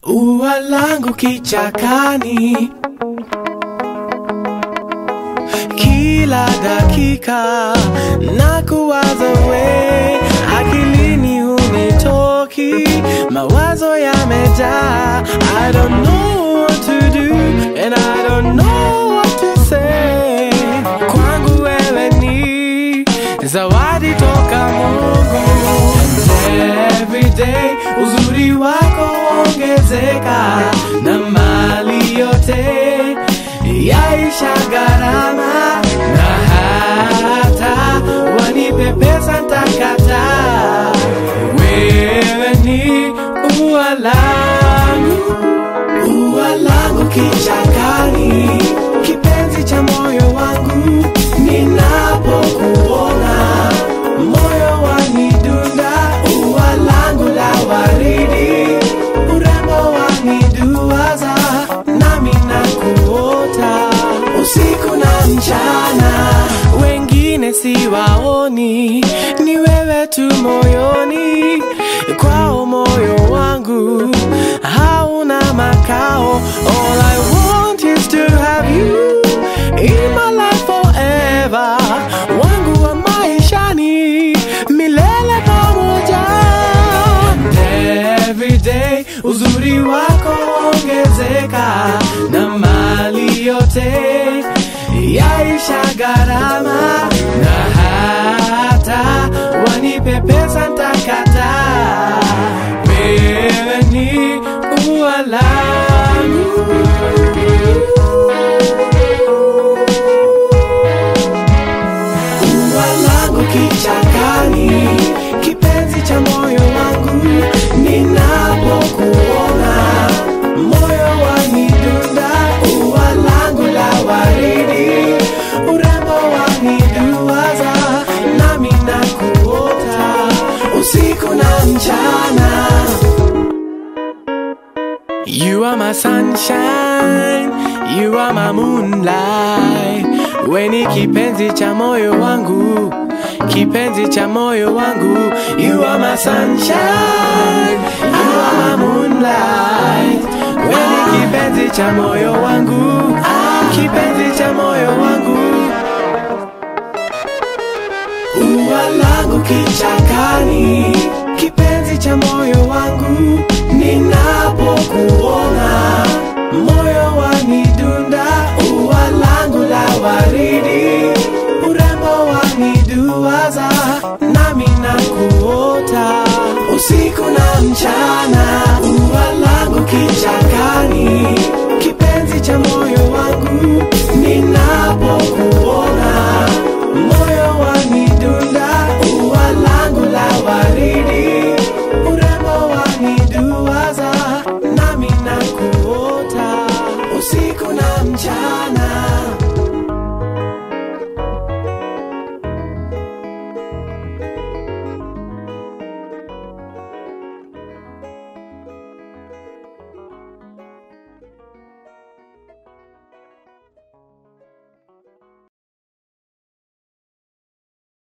ua langu kichakani, kila dakika na kuwaza we, akilini hunitoki, mawazo yamejaa. I don't know what to do and I don't know what to say. Kwangu wewe ni zawadi toka Mungu. Every day uzuri wako ongezeka na mali yote yaisha gharama, na hata wanipe pesa ntakata. Wewe ni ua langu, ua langu kichakani, kipenzi cha moyo wangu, ninapokuona moyo wanidunda, ua langu la waridi, urembo waniduaza, nami nakuota usiku na mchana, wengine siwaoni, ni wewe tu moyoni, kwao moyo wangu hauna makao. All I want is to have you in my life forever, wangu wa maishani milele pamoja. And every day uzuri wako ongezeka na mali yote yaisha gharama, na hata wanipe pesa ntakata. Wewe ni ua langu ua langu kichakani, kipenzi cha moyo wangu, ninapokuona moyo wanidunda, ua langu la waridi, urembo waniduaza, nami nakuota usiku na mchana. You are my sunshine, you are my moonlight. We ni kipenzi cha moyo wangu, kipenzi cha moyo wangu. You are my sunshine, you are my moonlight. We ni kipenzi cha moyo wangu, kipenzi cha moyo wangu. Ua langu kichakani, kipenzi cha moyo wangu, ninapokuona moyo wanidunda, ua langu la waridi, urembo waniduaza, nami nakuota usiku na mchana. Ua langu kichakani, kipenzi cha moyo wangu, ninapokuona moyo wanidunda, ua langu la waridi, urembo waniduaza, nami nakuota usiku na mchana.